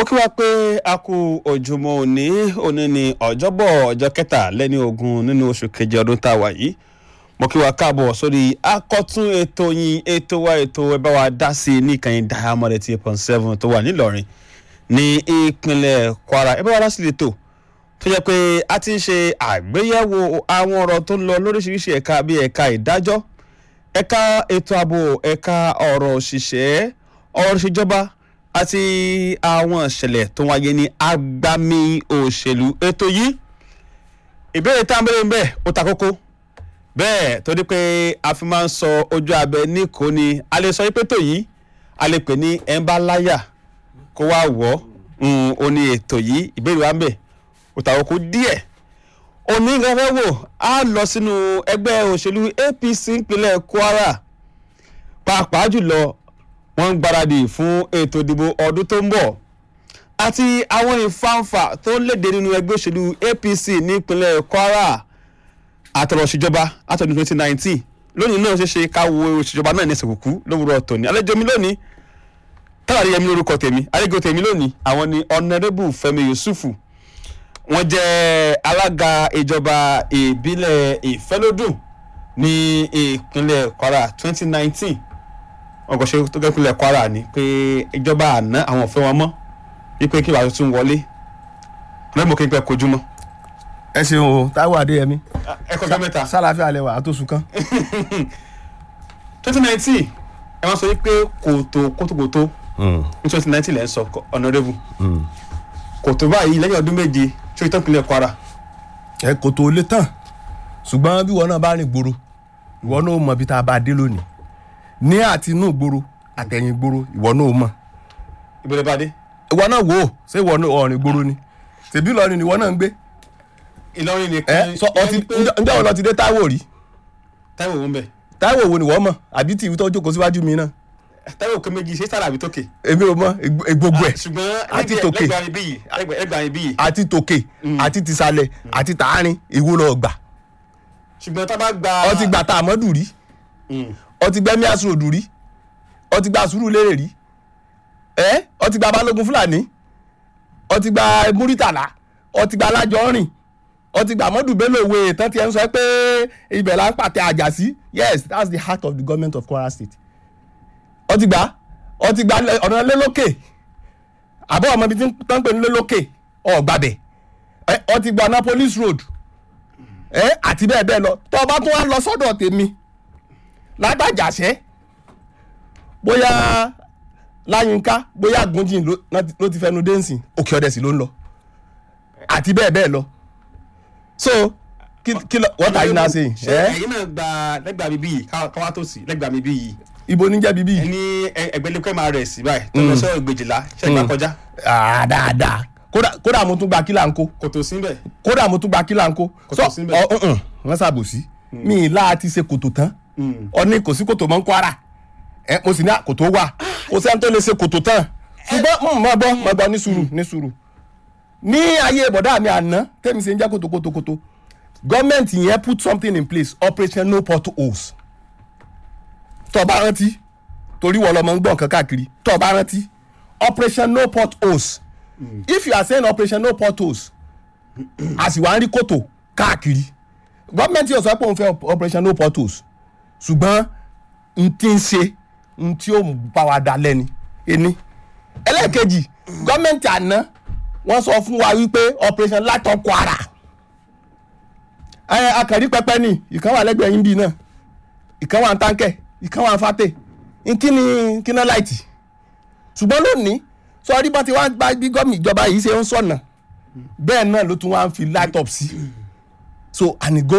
kí wá pé a kú ojúmọ́ òní òní ní ọjọ́bọ̀ ọjọ́ kẹtàlélẹ́ni ogún nínú oṣù keje ọdún tá a wà yìí mo kí wa káàbọ̀ sórí akọ́tún ètò yín ètò wa ètò ẹ bá wa dá sí i ní ìkànnì diamond eighty eight point seven tó wà nílọrin ní ìpínlẹ̀ kwara ẹ bá wa dá sí lẹ́tọ̀ tó jẹ́ pé a ti ń ṣe àgbéyẹ̀wò àwọn ọ̀rọ̀ tó ń lọ lóríṣiríṣi ẹ̀ka bíi ẹ̀ka ìdájọ́ ẹ̀ka ètò ààbò ẹ̀ka ọ̀rọ̀ òṣìṣẹ́ ọ̀rọ̀ ìṣèjọba àti àwọn ìṣẹ̀lẹ̀ tó wáyé ní agbami òṣèlú ètò yìí ìbéèrè tá à ń bẹ̀rẹ̀ ń bẹ̀ ó ta kókó bẹ́ẹ̀ torí pé a fi máa ń sọ ojú abẹ ní kò ní a lè sọ pé tó yìí a lè pè ní ẹnbá láyà kó wá wọ̀ ọ́ ó ní ètò yìí ìbéèrè wa ń bẹ̀ ó ta kókó díẹ̀ òní nǹkan fẹ́ wò á lọ sínú ẹgbẹ́ òṣèlú APC ìpínlẹ̀ Kwara pàápàá jùlọ wọ́n ń gbáradì fún ètò ìdìbò ọdún tó ń bọ̀ àti àwọn ìfàǹfà tó ń léde nínú ẹgbẹ́ òṣèlú APC nípínlẹ̀ Kwara àtọ̀rọ̀ òṣìjọba àtọ̀dún twenty nineteen lónìí náà ṣeéṣe ká wo òṣìjọba náà ní ẹsẹ̀ kúkú lówùrọ̀ tòní àlejò mi lónìí tàbí yẹmi lórúkọ tèmi àlejò tèmi lónìí àwọn ni Honourable Fẹ́mi Yusufu wọ́n jẹ́ alága ìjọba ìbílẹ̀ ìfẹ́lódùn ní ìpínlẹ̀ Kwara twenty nineteen wọn kò ṣe tó gẹ́ ìpínlẹ̀ Kwara ni pé ìjọba àná àwọn ò fẹ́ wọn mọ́ wípé kí ìbáṣọ tún wọlé lẹ́mọ̀ kí n pẹ́ kojú mọ́. ẹ ṣeun o Táíwò Adéyẹmí ẹ kọjá mẹ́ta. sálàáfíà alẹ́ wà á tó sùn kán. twenty nineteen ẹ wọ́n sọ wípé kòtò kótókòtó ní twenty nineteen lẹ́ ń sọ Honourable kòtò báyìí lẹ́yìn ọdún méje ṣé ìtàn ìpínlẹ̀ Kwara. ẹ kò tó lé tán ṣùgbọ́n bí ìwọ náà bá rìn gbòòrò ìwọ náà mọ ibi tá a bá dé lónìí ní àti inú gbòòrò àtẹ̀yìn gbòòrò ìwọ náà mọ ìbẹ̀rẹ̀ bá dé. ìwọ náà wò ó ṣé ìwọ náà ọ̀rìn gbòòrò ni tèbí Ìlọrin ni ìwọ náà ń gbé Ìlọrin ẹ nìkan sọ ọtí ǹjẹ́ wọn lọ ti dé Táíwò rí Táíwò wọn bẹ̀ Táíwò wo ni wọ́n mọ̀ àbí tí ìwé tó jókòó síwájú mi náà Táíwò kó méjì ṣé sára àbí tókè. èmi ò mọ gbogbo ẹ̀ ṣùgbọ́n àti tòkè. lẹ́gbẹ̀ẹ́ àbí yìí lẹ́gbẹ̀ẹ́ àbí yìí àti tòkè àti tìsàlẹ̀ àti tààrin ìwo lọ gbà ṣùgbọ́n tá a bá gba. ọtí gbà tá àmọ́dù rí Mm. ọtí gbẹ́mí àsùròdù rí ọtí gba sùúrù lérè rí ẹ ọtí gba balógun fúlàní ọtí gba múrítàlá ọtí gba alájọrin ọtí gba mọ́dù bello òwe tán ti ẹ̀ ń sọ pé ibẹ̀ là ń pàtẹ àjà sí yes that's the heart of the government of Kwara State ọtí gba ọtí gba ọ̀nà lélókè àbọ̀ ọmọ ibi tí wọ́n ń pè ní lélókè ọ̀gbàbẹ̀ ọtí gba Annapolis road ẹ àti bẹ́ẹ̀ bẹ́ẹ̀ lọ tó o bá tún wá lọ sọ́dọ̀ tèmi lágbàjàṣẹ́ bóyá láyínká bóyá gúnjìn ló náà- ló ti fẹnu dẹ́nsìn òkè ọ̀dẹ̀ sí ló ń lọ àti bẹ́ẹ̀ bẹ́ẹ̀ lọ so kí kí lọ what are you now saying ṣe ẹ ẹ̀yin náà gba lẹ́gbẹ̀ẹ́ àbí bíi káwá tó sí lẹ́gbẹ̀ẹ́ àbí bíi ibo níjẹ́ bíbí ẹni ẹgbẹ́lẹ́kọ́ máa rẹ̀ sí báyìí tó lọ sọ ìgbèjìlá ṣe ìgbà kọjá ah dáadáa kódà kódà mo tún gba kílà ń kó kò tó síbẹ̀ kódà mo tún gba kílà ń kó Kò tó síbẹ̀. ọ ǹǹ, wọ́n ṣàbòsí mi ì láà ti ṣe kòtò tán ọní kò sí kòtò mọ́ ń Kwara ẹ mo sì ní kòtò wà kò sẹ́ni tó lè ṣe kòtò tán ṣùgbọ́n mo gbọ́ mo gbọ́ ní sùúrù ní sùúrù ní ayé bọ̀dá mi àná tẹ́mi ṣe ń jẹ́ kòtò kòtò kòtò gọ́ọ̀mẹ̀ntì yẹn put something in place operation no potholes tó bá rántí torí wọ́n lọ́mọ ń gbọ́ nǹkan káàkiri tó bá rántí operation no potholes if you are saying operation no potholes a sì wá ń rí kòtò káàkiri gọ́ọ̀mẹ̀ntì yóò sọ pé òun fẹ́ operation no potholes ṣùgbọ́n n ti ń ṣe n tí ó bá wa dá lẹ́ni ẹni ẹlẹ́ẹ̀kejì gọ́ọ̀mẹ̀ntì àná wọ́n sọ fún wa wípé operation látọ̀ Kwara ẹ akàrí pẹpẹ ni ìkan wà lẹ́gbẹ̀ẹ́ yín bíi náà ìkan wà ń táǹkẹ̀ ìkan wà ń fàtẹ̀ nkíni kíná láìtì ṣùgbọ́n lónìí sọrí bá ti wá bá bí gọ́ọ̀mì ìjọba yìí ṣe ń sọ̀nà bẹ́ẹ̀ náà ló tún wá ń fi light up sí so and it goes